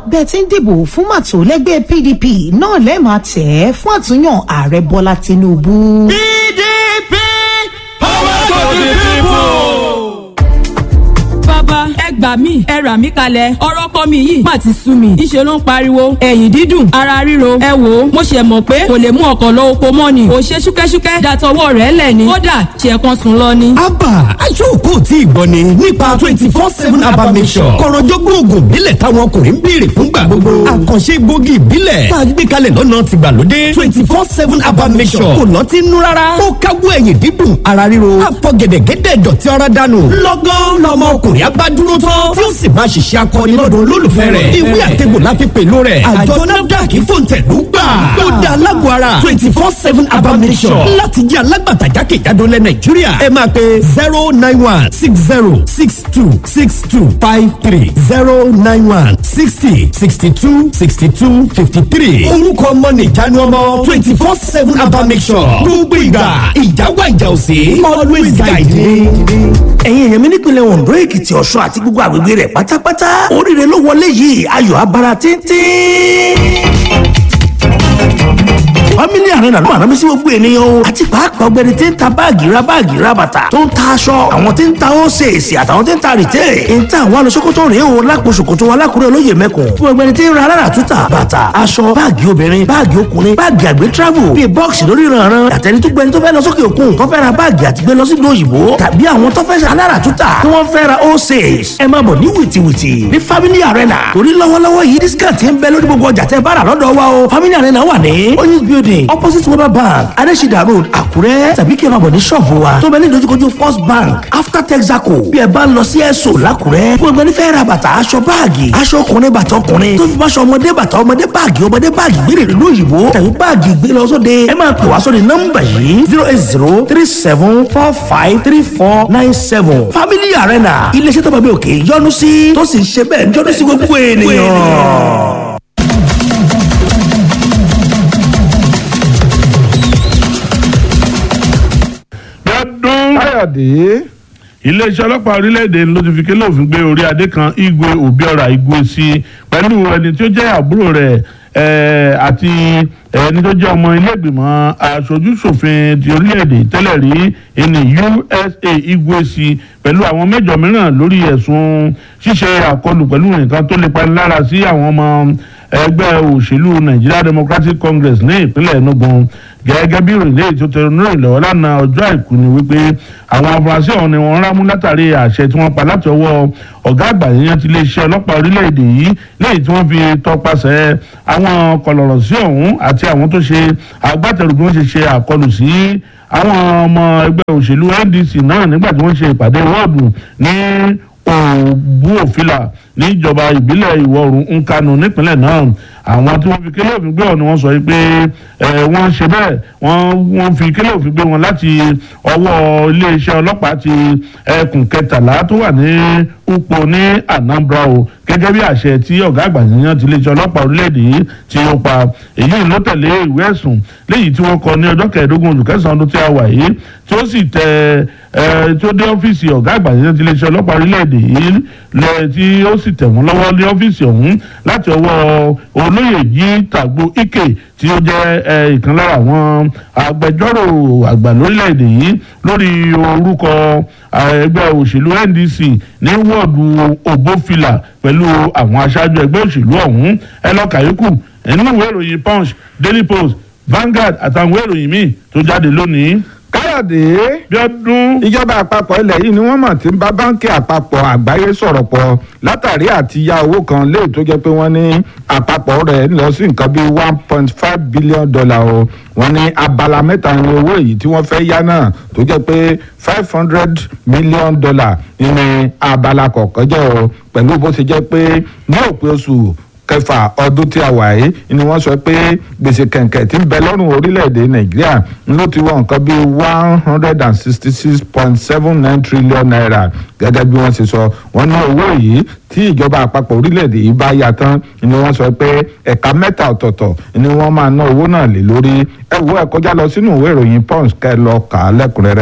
bẹ́ẹ̀ ti ń dìbò fún màtó lẹ́gbẹ́ pdp náà lẹ́ẹ̀ máa tẹ̀ ẹ́ fún àtúnyàn ààrẹ bọ́lá tinubu. pdp power to the people bàbá ẹ gbà mí ẹ rà mí kalẹ̀ ọ̀rọ̀ kọ́ mi yìí má ti sú mi ìṣe ló ń pariwo ẹ̀yìn dídùn ara ríro ẹ wò ó mo ṣe mọ̀ pé kò lè mú ọkọ̀ lọ oko mọ́ ni kò ṣe ṣúkẹ́ṣúkẹ́ dàtọwọ́ rẹ̀ lẹ̀ ni kódà ṣe kan sùn lọ ni. abba aṣọ́kò tí ìgbọ́ ni nípa twenty four seven abba mission kọ̀rọ̀jọ́gbọ́n oògùn ìbílẹ̀ táwọn ọkùnrin ń béèrè fúngbà gbogbo àkànṣe gbòógì ìbílẹ̀ tá a gbé kalẹ̀ lọ́nà tìgbàlódé twenty four seven abba mission kò lọ́tí nú rárá ó káwọ́ ẹ̀yìn dídùn ara ríro àfọ̀gẹ̀dẹ̀gẹ̀dẹ̀ dọ̀tí ọ̀rá dànù lọ́gán lọ́mọ ọkùnrin abádúró tán tí ó sì máa ṣiṣẹ́ akọni lọ́dọ̀ olólùfẹ́ rẹ̀ ìwé àtẹ̀gbò láfi pẹ̀lú rẹ̀ àjọ nafdac fòǹtẹ̀lú gbà ó dá alágbó ara twenty four seven abamisọ̀ láti jẹ́ alágbàtà jákèjádò lẹ̀ nàìjíríà ẹ máa pe zero nine one six zero six two six two five three zero nine one sixty sixty two sixty two fifty three orúkọ ọmọ nìjánu ọmọ twenty four seven abamisọ̀ gbogbo ìgbà ìjáwá ìjà òsè always guide me. ẹ̀yin èèyàn mi nípìnlẹ̀ ondo èkìtì ọ̀ṣun àti gbogbo àgbègbè rẹ̀ pátápátá oríire ló wọlé yìí ayọ̀ abara tíntín family arena ló máa rámi sí gbogbo ènìyàn o àti pàápàá ọgbẹni tí ń ta báàgì ra báàgì ra bàtà tó ń ta aṣọ àwọn tí ń ta ósèèsì àtàwọn tí ń ta rìtẹ́ ń ta àwọn alùsókòtò rèé o lápò ṣòkòtò alákùrẹ́ olóyè mẹ́kùn fún ọgbẹni tí ń ra alára túta bàtà aṣọ báàgì obìnrin báàgì ọkùnrin báàgì àgbẹ̀ travel bíi bọ́ọ̀sì lórí ìrànràn àtẹni tó gbẹni tó fẹ́ lọ sókè òkun tó fẹ́ ra báàgì àti gbé lọ sí ìlú òyìnbó tàbí àwọn tó fẹ́ ṣe alára túta tí wọ́n fẹ́ ra ósèès ẹ máa bọ̀ ní wìtìwìtì ní family arena torí lọ́wọ́lọ́wọ́ yìí discount ń bẹ lórí gbogbo ọjà tẹ́ bá rà lọ́dọ̀ wa o family arena wà ní oyinz building opposite weber bank adesida road àkúrẹ́ tàbí kí ẹ máa bọ̀ ní ṣọ́ọ̀bù wa tó bẹ ní dojúkojú first bank after texaco bí ẹ bá ń lọ sí ẹ̀sọ́ làkúrẹ́ fún ẹgbẹ́ nífẹ̀ẹ́ ra bàtà aṣọ báàgì aṣọ ọkùnrin bàtà ọkùnrin tó fi máṣọ ọmọdé bàtà ọmọdé báàgì ọmọdé báàgì gbére ìlú òyìnbó tàbí báàgì gbé lọ sóde ẹ máa pè wá sóde nọ́mbà yìí zero eight zero three seven four five three four nine seven family arena iléeṣẹ́ tó bá bí òkè yọnu sí tó sì ń ṣe bẹ́ẹ̀ yọnu sí gbogbo ènìyàn. káyọ̀dé. iléeṣẹ́ ọlọ́pàá orílẹ̀-èdè ló ti fi kélé òfin gbé orí adé kan igwe obiora igwe sí pẹ̀lú ẹni tí ó jẹ́ àbúrò rẹ̀ àti ẹni tó jẹ́ ọmọ ilé-ìgbìmọ̀ aṣojú-ṣòfin ti orílẹ̀-èdè tẹ́lẹ̀ rí ẹni usa igwe sí pẹ̀lú àwọn mẹ́jọ mìíràn lórí ẹ̀sùn ṣíṣe àkọlù pẹ̀lú nǹkan tó lè panilára sí àwọn ọmọ ẹgbẹ́ òṣèlú nigeria democratic congress ní ìpínlẹ̀ enugu gẹ́gẹ́ bí ìròyìn léyìí tó tẹnu náà lọ́wọ́ lánàá ọjọ́ àìkú ni wípé àwọn afurasí ọ̀hún ni wọ́n rámú látàrí àṣẹ tí wọ́n pa láti ọwọ́ ọ̀gá àgbà yẹn ti iléeṣẹ́ ọlọ́pàá orílẹ̀-èdè yìí léyìí tí wọ́n fi tọpasẹ̀ àwọn kọlọ̀rọ̀ sí ọ̀hún àti àwọn tó ṣe agbátẹrù bí wọ́n ṣe ṣe àkọlù sí àwọn ọmọ ẹgbẹ́ òṣèlú ndc náà nígbà tí wọ́n ṣe ìpàdé wọ́ọ̀dù ní òbú òfìlà níjọba ìbílẹ̀ ìwọ̀ oòrùn nkanu nípínlẹ̀ náà àwọn tí wọ́n fi kélé òfin gbé ọ̀ ni wọ́n sọ pé wọ́n ṣe bẹ́ẹ̀ wọ́n fi kélé òfin gbé wọn láti ọwọ́ iléeṣẹ́ ọlọ́pàá ti ẹkùn kẹtàlá tó wà ní upo ní anambra o gẹ́gẹ́ bí àṣẹ tí ọ̀gá àgbà yíyan ti iléeṣẹ́ ọlọ́pàá orílẹ̀-èdè yìí ti ó pa èyí ló tẹ̀lé ìwé ẹ̀sùn léyìí tí wọ́n kọ ní ọjọ́ kẹẹ̀ẹ́dógún oṣù kẹsàn-án ọdún tí a wà yìí tí ó sì tẹ tí ó dé ọ́fíìsì ọ̀gá àgbà yíyan ti iléeṣẹ́ ọlọ́pàá orílẹ̀-èdè yìí lẹ tí ó sì tẹ̀ wọ́n lọ́wọ́ ní ọ́fíìsì ọ̀hún láti ọwọ́ olóyè yìí tàgbó ike tí ó jẹ́ ìkan lára àwọn agbẹjọ́rò àgbà lórílẹ̀‐èdè yìí lórí orúkọ ẹgbẹ́ òṣèlú ndc ní wọ́ọ̀dù ògbófìlà pẹ̀lú àwọn aṣáájú ẹgbẹ́ òṣèlú ọ̀hún ẹlọ́kàyékù nínú ìwé ìròyìn punch daily post vanguard àtàwọn ìwé ìròyìn míì tó jáde lónìí káyọ̀dé bíọ́dún. ìjọba àpapọ̀ ilẹ̀ yìí ni wọ́n mọ̀ tí ń bá báńkì àpapọ̀ àgbáyé sọ̀rọ̀ pọ̀ látàrí àti ya owó kan léè tó jẹ́ pé wọ́n ní àpapọ̀ rẹ̀ ń lọ sí nǹkan bíi one point five billion dollar o wọ́n ní abala mẹ́ta ní owó èyí tí wọ́n fẹ́ yá náà tó jẹ́ pé five hundred million dollar nínú abala kọ̀ọ̀kan jẹ́ o pẹ̀lú bó ṣe jẹ́ pé ní òpin oṣù kẹfà ọdún tí a wà yìí ni wọ́n sọ pé gbèsè kẹ̀kẹ́ tí ń bẹ lọ́rùn orílẹ̀-èdè nàìjíríà ló ti wọ nǹkan bíi one hundred and sixty six point seven nine trillion naira gẹ́gẹ́ bí wọ́n ṣe sọ wọ́n ná owó yìí tí ìjọba àpapọ̀ orílẹ̀-èdè yìí bá yá tán ni wọ́n sọ pé ẹ̀ka mẹ́ta ọ̀tọ̀ọ̀tọ̀ ni wọ́n máa ná owó náà lé lórí ẹ wo ẹ kọjá lọ sínú ìwé ìròyìn punch kẹ́ lọ kà á lẹ́kùnrẹ́rẹ́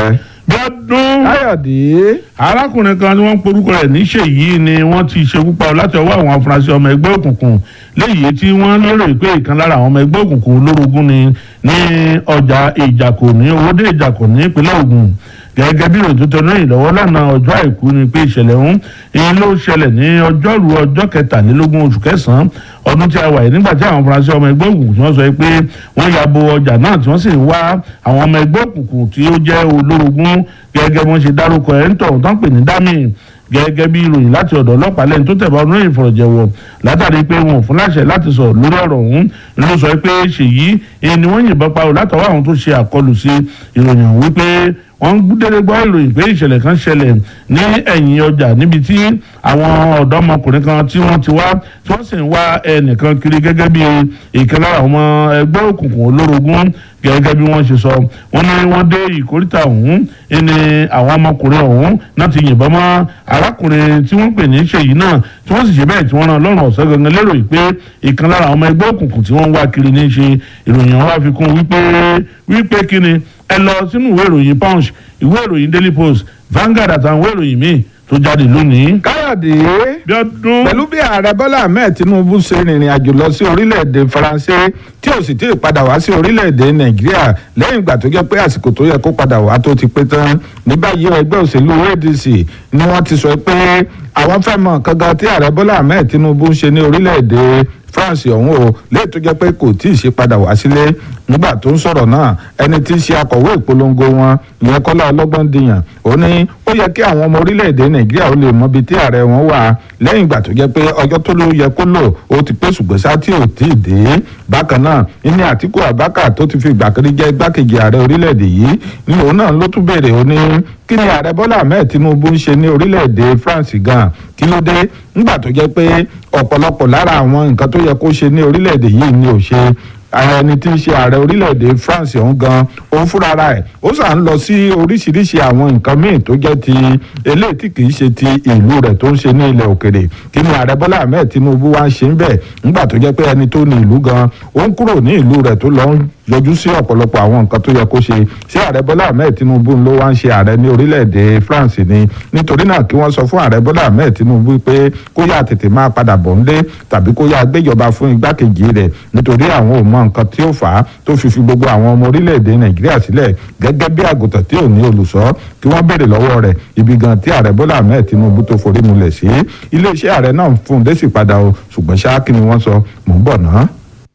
gbọ́dún káyọ̀dé arákùnrin kan tí wọ́n ń porúkọ rẹ̀ níṣèyí ni wọ́n ti ṣekú pa láti ọwọ́ àwọn afurasí ọmọ ẹgbẹ́ òkùnkùn léyìí tí wọ́n lérò pé ìkan lára àwọn ọmọ ẹgbẹ́ òkùnkùn olórogún ni ní ọjà ìjàkò ní owóde ìjàkò ní ìpínlẹ̀ Ògùn gẹ́gẹ́ bí ìròyìn tó tẹnu yìí lọ́wọ́ lánàá ọjọ́ àìkú ni pé ìṣẹ̀lẹ̀ ọ̀hún ìyẹn ló ṣẹlẹ̀ ní ọjọ́rú ọjọ́ kẹtàlélógún oṣù kẹsàn-án ọdún tí a wà yìí nígbà tí àwọn afurasí ọmọ ẹgbẹ́ òkùnkùn tí wọ́n sọ pé wọ́n ya bo ọjà náà tí wọ́n sì ń wá àwọn ọmọ ẹgbẹ́ òkùnkùn tí ó jẹ́ olórogún gẹ́gẹ́ bí wọ́n ṣe dárúkọ ẹ̀ ń tọ̀ tán pè ní dami gẹ́gẹ́ bí ìròyìn láti ọ̀dọ̀ ọlọ́pàá lẹ́yìn tó tẹ̀bá ọdún yìí fọ̀rọ̀jẹ̀wọ̀ látàrí pé wọn ò fún láṣẹ láti sọ̀rọ̀ lórí ọ̀rọ̀ ọ̀hún ló sọ pé ṣèyí ni wọ́n yìnbọn pa ò látọwọ́ àwọn tó ṣe àkọlù sí ìròyìn ọ̀hún wípé wọ́n ń dédé gbọ́ ìròyìn pé ìṣẹ̀lẹ̀ kan ṣẹlẹ̀ ní ẹ̀yìn ọjà níbi tí àwọn ọ̀dọ́mọkùnrin kan tí wọ́n ti wá tí wọ́n sì ń wá ẹnìkan kiri gẹ́gẹ́ bí ìkan lára àwọn ọmọ ẹgbẹ́ òkùnkùn olórogún gẹ́gẹ́ bí wọ́n ṣe sọ wọ́n ní wọ́n dé ìkórìtà ọ̀hún ní àwọn ọmọkùnrin ọ̀hún náà ti yìnbọn mọ́ arákùnrin tí wọ́n pè ní ṣèyí náà tí wọ́n sì ṣe bẹ́ẹ̀ tí wọ́n rán lọ́rùn ọ̀sẹ̀ gangan lérò pé ìkan lára àwọn ọmọ ẹgbẹ́ òkùnkùn tí wọ́n ń wá kiri ní í ṣe ìròyìn ọ̀hún wá fi kún wípé wípé kíni ẹ lọ sínú ìwé ìròyìn punch ìwé ìròyìn daily post Vanguard àtàwọn ìwé ìròyìn míì tó jáde lónìí. káyọ̀dé bí ọdún pẹ̀lú bí ààrẹ bọ́lá ahmed tinubu ṣe rìnrìn àjò lọ sí orílẹ̀-èdè faransé tí ò sì tí ì padà wá sí orílẹ̀-èdè nàìjíríà lẹ́yìn ìgbà tó jẹ́ pé àsìkò tó yẹ kó padà wá tó ti pé tán ní báyìí ẹgbẹ́ òṣèlú adc ni wọ́n ti sọ pé àwọn fẹ́ mọ̀ kankan tí ààrẹ bọ́lá ahmed tinubu ń ṣe ní orílẹ̀-èdè france ọ̀hún o lẹ́yìn tó jẹ́ pé kò tí ì ṣe padà wá sílé nígbà tó ń sọ̀rọ̀ náà ẹni tí í ṣe akọ̀wé ìpolongo wọn ìyẹn kọ́lá ọlọ́gbọ́n dìyàn ó ní ó yẹ kí àwọn ọmọ orílẹ̀-èdè nàìjíríà ó lè mọ ibi tí ààrẹ wọn wà lẹ́yìn ìgbà tó jẹ́ pé ọjọ́ tó ló yẹ kó lò ó ti pé ṣùgbọ́n sá tí ò tí ì dé bákan náà ní àtìkú abaka tó ti fi ìgbà kan rí jẹ́ igbákejì ààrẹ orílẹ̀-èdè yìí ní òun náà ló tún béèrè ó ní kí ni ààrẹ bọ́lá ahmed tinubu ń ṣe ní orílẹ̀-èdè france gan kí ló dé nígbà tó jẹ́ pé ọ̀pọ̀lọpọ̀ lára àwọn nǹkan tó yẹ kó ṣe ní orílẹ̀-èdè yìí ni ò ṣe ẹni tí ń ṣe ààrẹ orílẹ̀-èdè France ọ̀hún gan òun fúnra ẹ̀ ó sà ń lọ sí oríṣiríṣi àwọn nǹkan míì tó jẹ́ ti eléyìí tí kìí ṣe ti ìlú rẹ̀ tó ń ṣe ní ilẹ̀ òkèrè kí ni ààrẹ Bọ́lá Ahmed Tinubu wá ń ṣe ń bẹ̀ nígbà tó jẹ́ pé ẹni tó ní ìlú gan ó ń kúrò ní ìlú rẹ̀ tó lọ ń yọjú sí ọ̀pọ̀lọpọ̀ àwọn nǹkan tó yẹ kó ṣe ṣé ààrẹ Bọ́lá Ahmed Tinubu ló wá ń ṣe ààrẹ ní orílẹ̀-èdè France ni nítorí náà kí wọ́n sọ fún ààrẹ Bọ́lá Ahmed Tinubu pé kó yá tètè máa padà bọ̀ ńlé tàbí kó yá gbéjọba fún igbákejì rẹ̀ nítorí àwọn ò mọ nǹkan tí ó fà á tó fi fi gbogbo àwọn ọmọ orílẹ̀-èdè Nàìjíríà sílẹ̀ gẹ́gẹ́ bí àgùntàn tí ò ní olùṣọ́ kí wọ́n béèrè lọ́wọ́ rẹ̀ ibi gan tí ààrẹ Bọ́lá Ahmed Tinubu tó forí mulẹ̀ sí iléeṣẹ́ ààrẹ náà ń fún un désì padà o ṣùgbọ́n ṣáà kí ni wọ́n sọ mò ń bọ̀ náà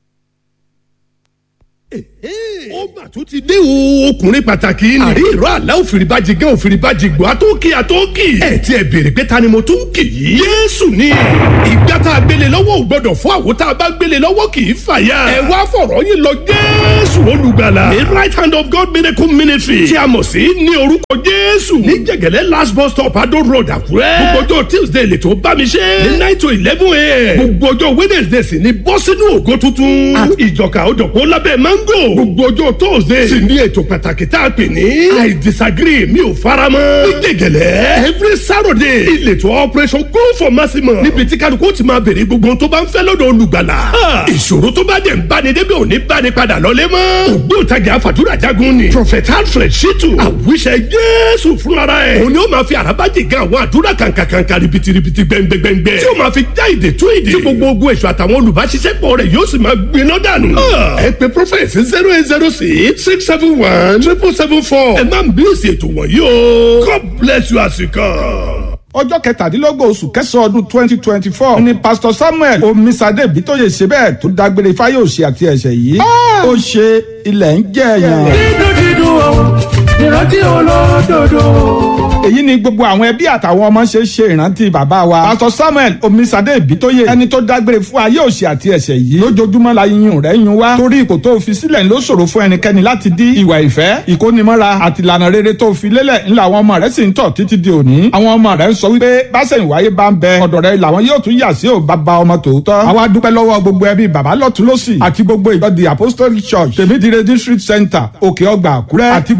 ó mà tún ti dé o ọkùnrin pàtàkì ni. àrí ìró àlá òfìrìbàjì gán òfìrìbàjì gbọ́ àtọ́kì àtọ́kì. ẹ ti ẹ béèrè pé ta ni mo tún kì í. yéésù ni ìgbà tá a gbélé lọ́wọ́ ò gbọ́dọ̀ fún àwo tá a bá gbélé lọ́wọ́ kì í fàya. ẹ wá fọ̀rọ̀ yín lọ jésù olùgbàlà. the right hand of God miracle ministry tí a mọ̀ sí ní orúkọ jésù. ní jẹ̀gẹ̀lẹ́ last bus stop adó road àkúrẹ́. gbogbo ọjọ́ tuesday lè tó bá mi ṣe. ní nine to eleven a.m. gbogbo ọjọ́ wednesday sì ni bọ́ sínú ògo tuntun. àti ìjọka òdòpó lábẹ́ mango. gbogbo ọjọ́ thursday sì ní ètò pàtàkì tá a pè ní. i disagree mi ò fara mọ́. ní gègèlè every saturday ìletò operation go for maximum. níbi tí kálukú ti máa bèrè gbogbo ohun tó bá ń fẹ́ lọ́dọ̀ olùgbàlà. ìṣòro tó bá dẹ̀ ń báni débi òní báni padà lọ́lé mọ́. ògbóǹtagì àfàdúrà jagun ni. prophet alfred shitu àwíṣẹ jésù fúnra ẹ̀. òun ni ó máa fi àràbájì gan àwọn àdúrà kàǹkàǹkà ribitiribi gbẹngbẹngbẹ. tí ó máa fi já ìdè tú ìdè. tí gbogbo ogun èso àtàwọn olùbáṣiṣẹ́pọ̀ rẹ̀ yóò sì máa gbiná dànù. ẹ pe prophet zero eight zero six six seven one triple seven four. ẹ máa ń bí èsì ètò wọ̀nyí o. God bless you as you come ọjọ́ kẹtàdínlógún oṣù kẹsàn-án ọdún twenty twenty four ni pastor samuel omisade bitoye ṣe bẹ́ẹ̀ tó dágbére fáyọ̀ṣe àti ẹ̀ṣẹ̀ yìí ó ṣe ilẹ̀ ń jẹ́ ẹ̀yàn. dídùn dídùn o ìrántí olódodo. èyí ni gbogbo àwọn ẹbí àtàwọn ọmọ ṣe ṣe ìrántí bàbá wa pastor samuel omisade bitoye ẹni tó dágbére fún ayé òṣì àti ẹ̀ṣẹ̀ yìí lójoojúmọ́ la yíyún rẹ̀ yún wá torí ipò tó fi sílẹ̀ ló ṣòro fún ẹnikẹ́ni láti dí ìwà ìfẹ́ ìkónimọ́ra àti ìlànà rere tó fi lélẹ̀ ńlá àwọn ọmọ rẹ̀ sì ń tọ̀ títí di òní àwọn ọmọ rẹ̀ ń sọ wípé báṣẹ̀yìn wáyé bá ń bẹ ọ̀dọ̀ rẹ̀ làwọn yóò tún yà sí ò bàbá ọmọ tòótọ́. àwa dúpẹ́ lọ́wọ́ gbogbo ẹbí bàbá lọ́tún lọ́sì àti gbogbo ìjọ the apostolic church tèmídìrè district center òkè ọgbà àkúrẹ́ àti gbogbo ẹ̀yin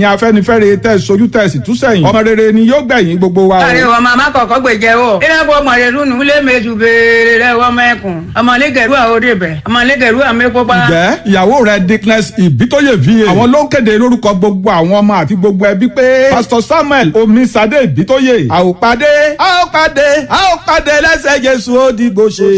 ẹ̀yin afẹ́nifẹ́re tẹ̀ sojú tẹ̀ sì túsẹ̀yìn ọmọ rere ni yóò gbẹ̀yìn gbogbo wa o. Àrẹ wọ màmá kọ̀kọ́ gbèjẹ́ wọ̀. Ìrẹ́pọ̀ ọmọdélu nù lé méjì béèrè rẹ̀ wọ́n mẹ́kùn. Ọmọlẹ́gẹ̀rú àwòdì bẹ̀. Ọmọlẹ́gẹ̀rú àmẹ́kópa. ǹjẹ́ ìyàwó rẹ̀ dickness ìbítóyè va àwọn ló ń kéde lórúkọ gbogbo àwọn ọmọ àti gbogbo ẹbí pé pastor samuel omisade ìbítóyè àòpàdé àòpàdé àòpàdé lẹ́sẹ̀ jésù ó dìgbò ṣe.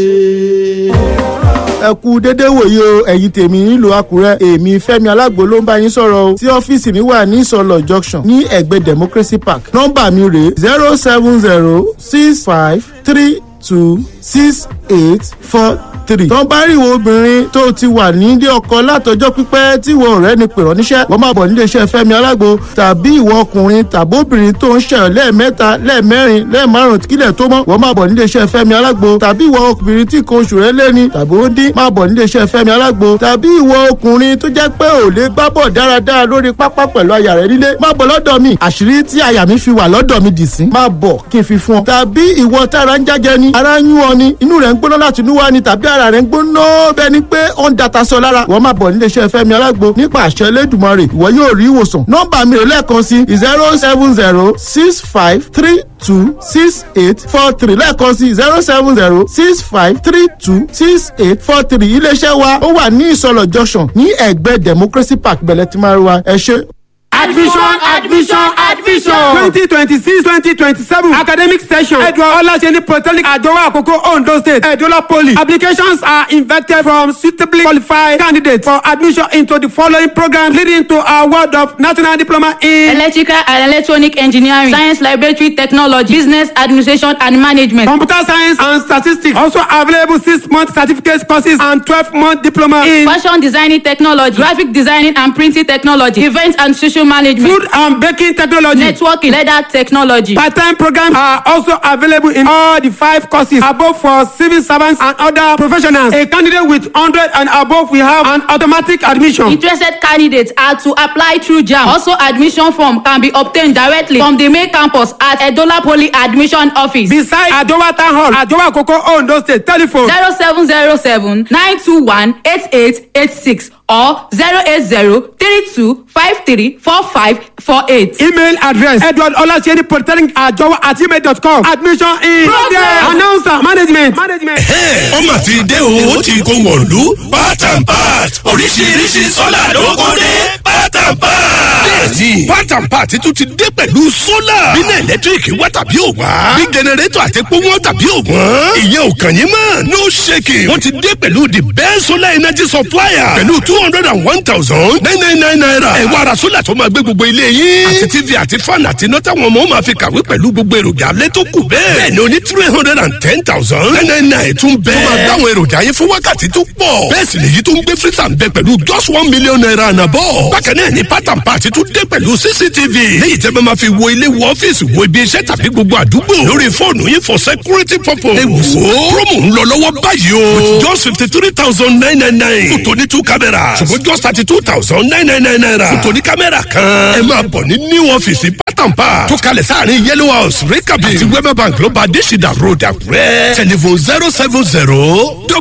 ẹ kú dédé wòye o ẹ̀yin tèmi nílùú àkúrẹ́ èmi fẹ́mi alágbo ló ń bá yín sọ̀rọ̀ o tí ọ́fíìsì mi wà ní ìsọlọ̀ junction ní ẹ̀gbẹ́ democracy park nọ́mbà mi rèé zero seven zero six five three two six eight four three. tó ń bá rí ìwọ obìnrin tó ti wà nílé ọkọ látọjọ́ pípẹ́ tí ìwọ ọ̀rẹ́ ni pèrọ níṣẹ́ wọ́n máa bọ̀ nílé iṣẹ́ fẹ́mi alágbo tàbí ìwọ ọkùnrin tàbí obìnrin tó ń ṣẹyọ lẹ́ẹ̀mẹ́ta lẹ́ẹ̀mẹ́rin lẹ́ẹ̀márùn kílẹ̀ tó mọ́ wọ́n máa bọ̀ nílé iṣẹ́ fẹ́mi alágbo tàbí ìwọ obìnrin tí nǹkan oṣù rẹ̀ lẹ́ni tàbí ó dín máa bọ̀ nílé iṣẹ́ fẹ́mi alágbo tàbí ìwọ ọkùnrin tó jẹ́ pé ò lè gbá bọ̀ dáradára lórí pápá pẹ̀lú aya rẹ̀ nílé máa bọ̀ lọ́dọ̀ mi àṣírí tí aya mi fi wà lọ́dọ̀ mi dì sí máa bọ̀ kí n fi fún ọ tàbí ìwọ tára ń jájẹ ni ara ń yún ọ ni inú rẹ̀ ń gbóná láti inú wá ni tàbí ara rẹ̀ ń gbóná bẹ́ẹ̀ ni pé ó ń data sọ lára wọ́n máa bọ̀ nílé iṣẹ́ fẹ́mi alágbo nípa àṣẹ elédùnmarè ìwọ yóò rí ìwòsàn nọ́mbà mi rè lẹ́ẹ̀kan sí zero seven zero six five three two six eight four three lẹ́ẹ̀kan sí zero seven zero six five three two six eight four three iléeṣẹ́ wa ó wà ní ìsọlọ̀ junction ní ẹ̀gbẹ́ democracy park bẹ̀lẹ̀ tí máa rí wa ẹ ṣe. admission admission admission. twenty twenty six twenty twenty seven academic session edward olaseni polytechnic ajowa akoko ondo state edola poly applications are invited from suitably qualified candidates for admission into the following programs leading to a world of national diploma in electrical and electronic engineering science laboratory technology business administration and management. computer science and statistics also available six month certificate courses and twelve month diploma in fashion designing technology graphic designing and printing technology event and social management food and baking technology networking leather technology. part-time programs are also available in all the five courses above for civil servants and other professionals a candidate with hundred and above will have an automatic admission. interested candidates are to apply through jam also admission form can be obtained directly from the main campus at edola poly admission office. beside adowa town hall adowa koko ondo state telephone zero seven zero seven nine two one eight eight eight six or zero eight zero three two five three four five four eight. email address edward olaseni polytechnic ajowa at gmail dot com admission in progress announcer management. management. ó mà ti dé o ó ti kó wọ̀lú part and part oríṣiríṣi sọ́là ló kó dé part and part. bẹ́ẹ̀ni part and part tún ti dé pẹ̀lú sólà bínú ẹ̀lẹ́tíríkì wá tàbí ò wá bí jẹnẹrétọ̀ àti epo wọn tàbí ò wọ́n ìyẹn ò kàn yín mọ́ no shaking wọ́n ti dé pẹ̀lú the best solar energy supplier pẹ̀lú two hundred and one thousand nine nine nine naira ẹ̀ wá ara sólà tó máa gbé gbogbo ilé yín àti tv àti fan àti iná táwọn ọmọ máa fi kàwé pẹ̀lú gbogbo èròjà alẹ́ tó kù bẹ́ẹ̀ bẹ́ẹ̀ ni o ní three hundred and ten thousand nine nine nine tún bẹ́ẹ̀ tó máa dáwọn èròjà yín fún wákàtí tó pọ̀ bẹ́ẹ̀ sì lèyí tó ń gbé freezer ń bẹ pẹ̀lú just one million naira and above bákan náà ni pátán pàtí tún dé pẹ̀lú cctv léyìí tẹ́ bá máa fi wo ilé wo ọ́fíìsì wo ibi iṣẹ́ tàbí gbogbo àdúgbò lórí fóònù yín for security purpose. ẹ wò ó promo ń lọ lọ́wọ́ báyìí o with just fifty three thousand nine nine nine fún tòní two cameras ṣùgbọ́n just thirty two thousand nine nine nine naira fún tòní kámẹ́rà kan. ẹ máa bọ̀ ní new ọ́fíìsì pátán pa tó kalẹ̀ sáàrin yellow house rikabi àti wema bank ló bá adésìdá road àkúrẹ́ telephone zero seven zero